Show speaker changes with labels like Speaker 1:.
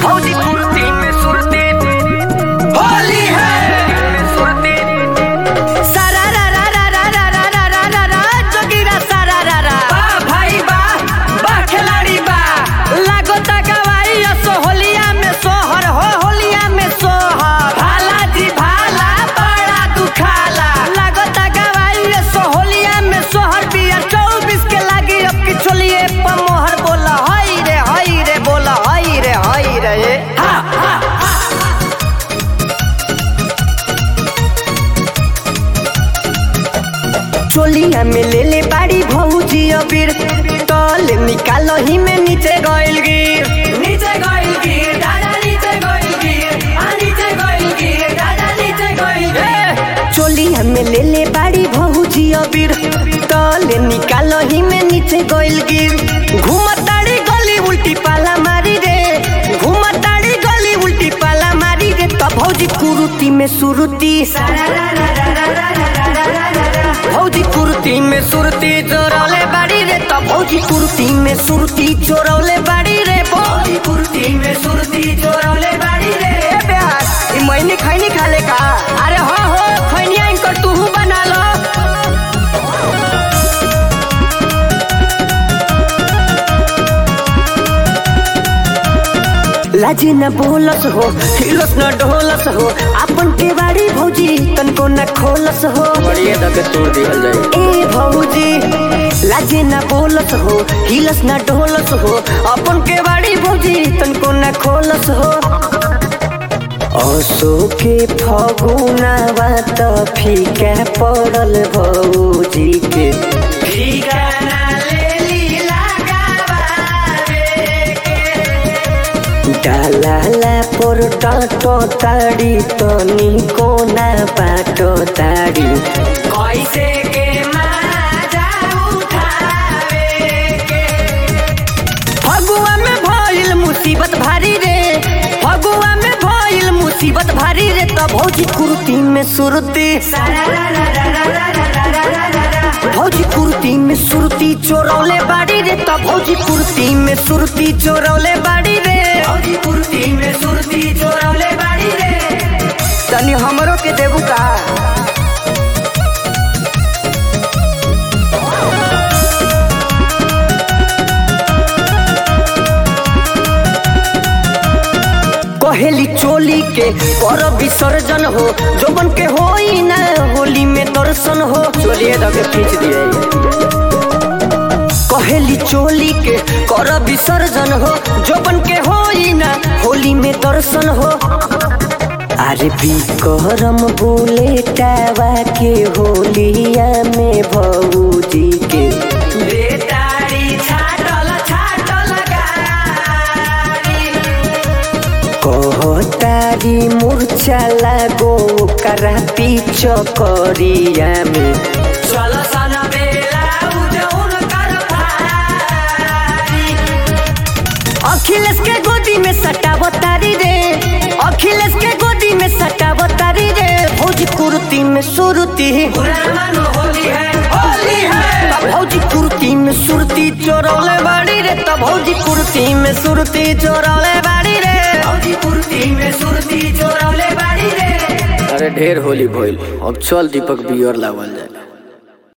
Speaker 1: भौजी कुर्ती में सुरती होली है में सुरती
Speaker 2: सारा रा रा रा रा रा रा रा रा रा रा जोगिरा सारा रा रा
Speaker 1: बा भाई बा बा खिलाड़ी बा
Speaker 2: लागो तकवाई असो होलिया में सोहर हो होलिया में सोहर
Speaker 1: भाला जी भाला बड़ा दुखाला
Speaker 2: लागो तकवाई असो होलिया में सोहर बिया चौबीस के लागी अब की चोलिए पर मोहर बोला हई रे हई रे बोला हई रे हई रे
Speaker 1: हा हा
Speaker 2: चोलिया में ले ले बाड़ी भौजी अबीर तल निकालो ही में नीचे गइल गिर
Speaker 1: नीचे गइल गिर दादा नीचे गइल गिर आ नीचे गइल गिर दादा नीचे गइल गिर
Speaker 2: चोलिया में ले ले बाड़ी भौजी अबीर तल निकालो ही में नीचे गइल गिर घुमताड़ी गली उल्टी पाला मारी रे घुमताड़ी गली उल्टी पाला मारी रे तो भौजी कुरुती में सुरुती भौजी कुर्ती में सुरती चोरौले बाड़ी रे तो भौजी कुर्ती में सुरती चोरौले बाड़ी रे भौजी
Speaker 1: कुर्ती में सुरती चोरौले बाड़ी रे
Speaker 2: ए बेहार ई मैनी खैनी खाले का अरे हो हो खैनिया इनकर तूहू बना लो लाजी न बोलस हो हिलस न ढोलस हो अपन के बाड़ी भौजी तनको न खोलस हो
Speaker 1: बढ़िया दके तोड़ दिहल जाए
Speaker 2: ए भौजी लाजे न बोलस हो हिलस न ढोलस हो अपन के बाड़ी भौजी तनको न खोलस हो असो के फगुनावा त फीका पड़ल भौजी के
Speaker 1: ठिकाना ले लीला गावारे के
Speaker 2: डालाला पर टाटो ताड़ी तनी कोना बाटो ताड़ी
Speaker 1: कैसे के माजा उठावे के
Speaker 2: फगुआ में भइल मुसीबत भारी रे फगुआ में भइल मुसीबत भारी रे त भौजी कुर्ती में सुरती भौजी कुर्ती में सुरती चोरौले बाड़ी रे त भौजी कुर्ती में सुरती चोरौले बाड़ी रे
Speaker 1: भौजी कुर्ती में सुरती चोरौले बाड़ी रे
Speaker 2: तनी हमरो के देबू का कहेली चोली के कर विसर्जन हो जोबन के होई ना होली में दर्शन हो
Speaker 1: चोलिए दके खींच दिए
Speaker 2: कहेली चोली के कर विसर्जन हो जोबन के होई ना होली में दर्शन हो अरे विक्रम बुलेटावा के होलिया में भौजी के
Speaker 1: बेतारी छाटल छाटल गाड़ी
Speaker 2: कहतारी मूर्छा लागो करा पीछ करिया में
Speaker 1: चल सन बेला उजौन कर भारी
Speaker 2: अखिलेश के गोदी में सटाव तारी रे अखिलेश के गोदी में सटाव तारी रे भौजी कुर्ती में सुरती
Speaker 1: पुराना होली है होली है
Speaker 2: भौजी कुर्ती में सुरती चोरौले बाड़ी रे त भौजी कुर्ती में सुरती चोरौले बाड़ी रे
Speaker 1: भौजी कुर्ती में सुरती चोरौले बाड़ी रे
Speaker 3: अरे ढेर होली भइल अब चल दीपक बियर लावल जाए